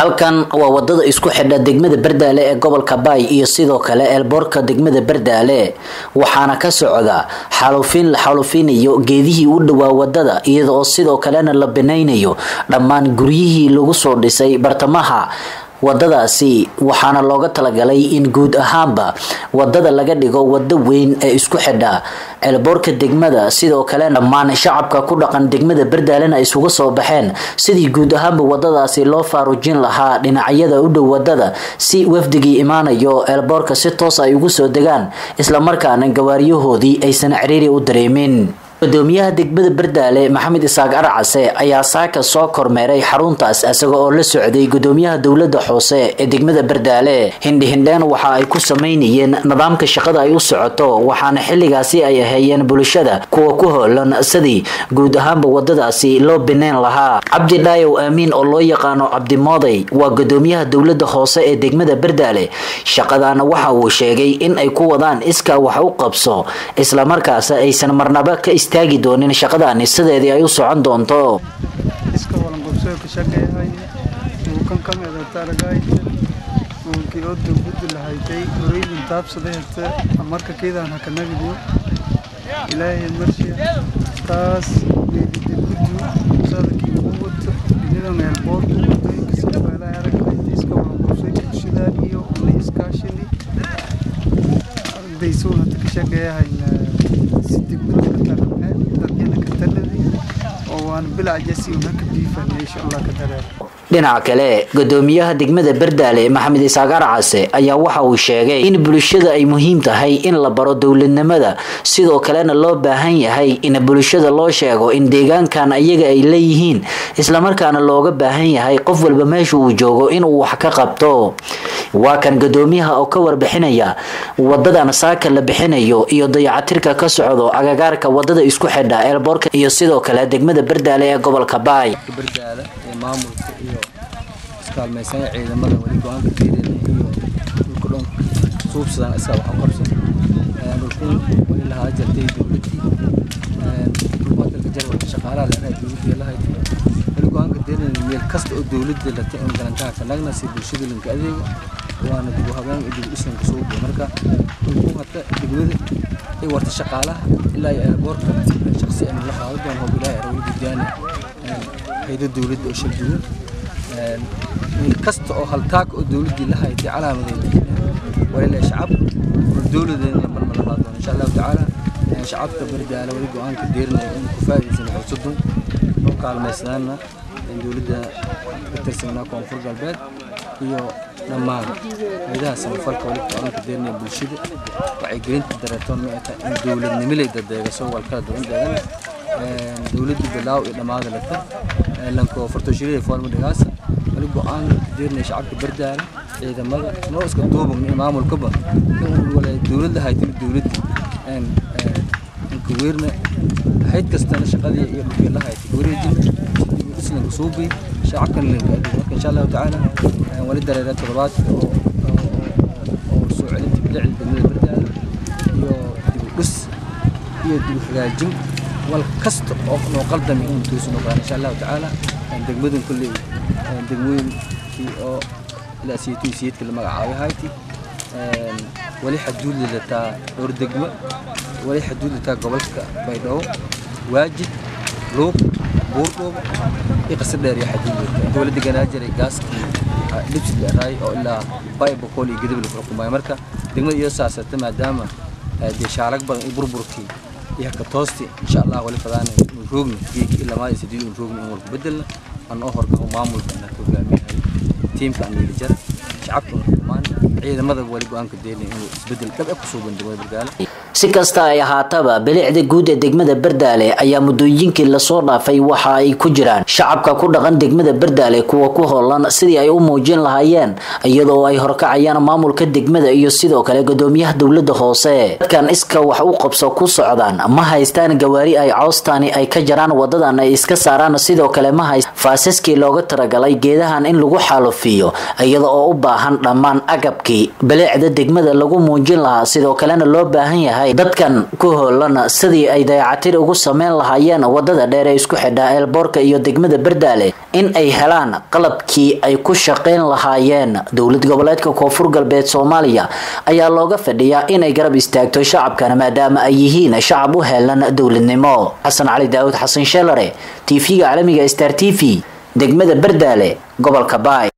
halkan waa wadada isku xidha degmada bardaale ee gobolka baay iyo sidoo kale eelboorka degmada bardaale waxaana ka socda xaalufiin la xaalufinayo geedihii u dhowaa wadada iyada oo sidoo kalena la banaynayo dhammaan guryihii lagu soo dhisay bartamaha wadadaasi waxaana looga talagalay in guud ahaanba wadada laga dhigo wado weyn ee isku xidha ceelboorka degmada sidoo kale dhammaan shacabka ku dhaqan degmada bardaalena ay isugu soo baxeen sidii guud ahaanba wadadaasi loo faarujin lahaa dhinacyada u dhow wadada si wafdigii imaanayo ceelboorka si toos ay ugu soo degaan islamarkaana gawaariyahoodii aysan ciriiri u dareemin gudoomiyaha degmada bardaale maxamed isaaq arcase ayaa saaka soo kormeeray xaruntaas isaga oo la socday gudoomiyaha dowlada hoose ee degmada bardaale hindhihindheen waxa ay ku sameynayeen nidaamka shaqada ay u socoto waxaana xilligaasi ay aheeyeen bulshada kuwa ku hoolan sidii guud ahaanba wadadaasi loo bineyn lahaa cabdi dhaayow aamiin oo loo yaqaano cabdimooday waa gudoomiyaha dowlada hoose ee degmada bardaale shaqadaana waxa uu sheegay in ay ku wadaan iskaa wax u qabso islamarkaas aysan marnaba ka istaagi doonin shaqadaani sideedii ay u socon doonto iska walanqobsoo ka shaqeehay uu kan ka meedataragayta uunkii oo dowladda lahaytay horeydin taabsaday hata marka keedaan hakanagdiyo ilaahay marshiya taas geedida guddu sadakii ugu wato inidan eelboorku wadooyinka sida meelaha aragtay iska walanqobsoo bulshadaan iyo una iskaashini ardaysuun hata ka shaqeeyahayna si degmada dhinaca kale gudoomiyaha degmada bardaale maxamed isaaq arcase ayaa waxa uu sheegay in bulshada ay muhiim tahay in la baro dowladnimada sidoo kalena loo baahan yahay in bulshada loo sheego in deegaankan iyaga ay leeyihiin islamarkaana looga baahan yahay qof walba meesha uu joogo inuu wax ka qabto waa kan gudoomiyaha oo ka warbixinaya wadadan saaka la bixinayo iyo dayacatirka ka socdo agagaarka wadada isku xidha eelboorka iyo sidoo kale degmada bardaale ee gobolka baay bardaale ee maamulka iyo iskaalmaysan ciidamada weli go-aanka keedeen iyo dhulka dhan suubsadaan isaga waxaan qabsan dhulkun weli lahaa jirtay dowladii dhulbaadalka jarwalka shaqaalaha leedahay dowladii lahayd weli go-aanka keedeen meel kasta oo dowladda latay in galantaha ka nagna si bulshada linka adeego waana dib u habeen iyo dib u dhisanka soo buo marka dhulkun hata degmada ay warta shaqaalaha ilaa iyo airboortka shaqsi aan la qaado doon hoob ilaahay arawli gudyaani hayda dowladda oo shal duwan meel kasta oo haltaag oo dowladdii la haytay calaamadeed walila shacab dowladeena marma la qaado insha allahu tacaala shacabka bardaala wali go-aanka deerinaya in ku faa'iidaysan xusuudun oo kaalmaysanaana dowladda ka tirsanaa koonfur galbeed iyo dhammaan hayadaha samafalka wali go-aanka deerinaya bulshada waxay gelinta dareetoon ma ay tahay in dowladnimilay dadeegaso walkala duwan deegan dowladda bilaaw iyo dhammaada lata lanko fartooshirida foolma dhigaasa wali go-aan deerinaya shacabka bardaala ciidamada noo iska duuban iyo maamulkaba in dowladda haytimi dowladda inka weerna hayd kastana shaqadii iyo dhulkii la haytay wareejin islanka suubi shacabkan linka adig marka insha allahu tacaala wali dareera toddobaadka oo oo soo celinta bilicda degmada bardaala iyo dib u dhis iyo dib u hagaajin wal kasta oo noo qaldami in tuusan ogaan insha allahu tacaala degmadan kulley degmooyinkii oo ilaa siyadkii siyadka la magacaabay hayti wali xaduud lataa dhowr degmo wali xaduud lataa gobolka baydhabo waajid luuq buurdhuub iyo qasar dheer iyo xaduud lataa inta wali deganaa jiray gaaskii dhibsi dheeraay oo ilaa bay boqol iyo gadabil ku xukumaya marka degmada iyo saasata maadaama dee shaalag badan iyo burburkii iyo haka toosti insha allah wali fadaana inuu roogni geeki ilaa maadi sideed inuu roogni in walku bedelna aan oo horka maamulka na hogaamiyahay tiimka aan yeeli jara shacabka una xukumaan ciidamada wali go-aanka deelin inuu isbedel dhab ku soo bandamo bardaale si kasta ay ahaataba bilicda guud ee degmada bardaale ayaa muddooyinkii lasoo dhaafay waxa ay ku jiraan shacabka ku dhaqan degmada bardaale kuwa ku hoolan sidii ay u muujin lahaayeen iyadoo ay horkacayaan maamulka degmada iyo sidoo kale gudoomiyaha dowlada hoose dadkan iska wax u qabso ku socdaan ma haystaan gawaari ay cawstaani ay ka jaraan wadadan ay iska saaraan sidoo kale ma hayst faasaskii looga talagalay geedahan in lagu xaalufiyo iyada oo u baahan dhammaan agabkii qaabkii baleecda degmada lagu muujin lahaa sidoo kalena loo baahan yahay dadkan ku hoolan sidii ay dayacatir ugu sameyn lahaayeen wadada dheer ee isku xidha eelboorka iyo degmada bardaale in ay helaan qalabkii ay ku shaqeyn lahaayeen dowlad goboleedka koonfur galbeed soomaaliya ayaa looga fadhiyaa inay garab istaagto shacabkana maadaama ay yihiin shacab u heelan dowladnimo xasan cali daawud xasan sheelare tv-ga caalamiga star t v degmada bardaale gobolka baay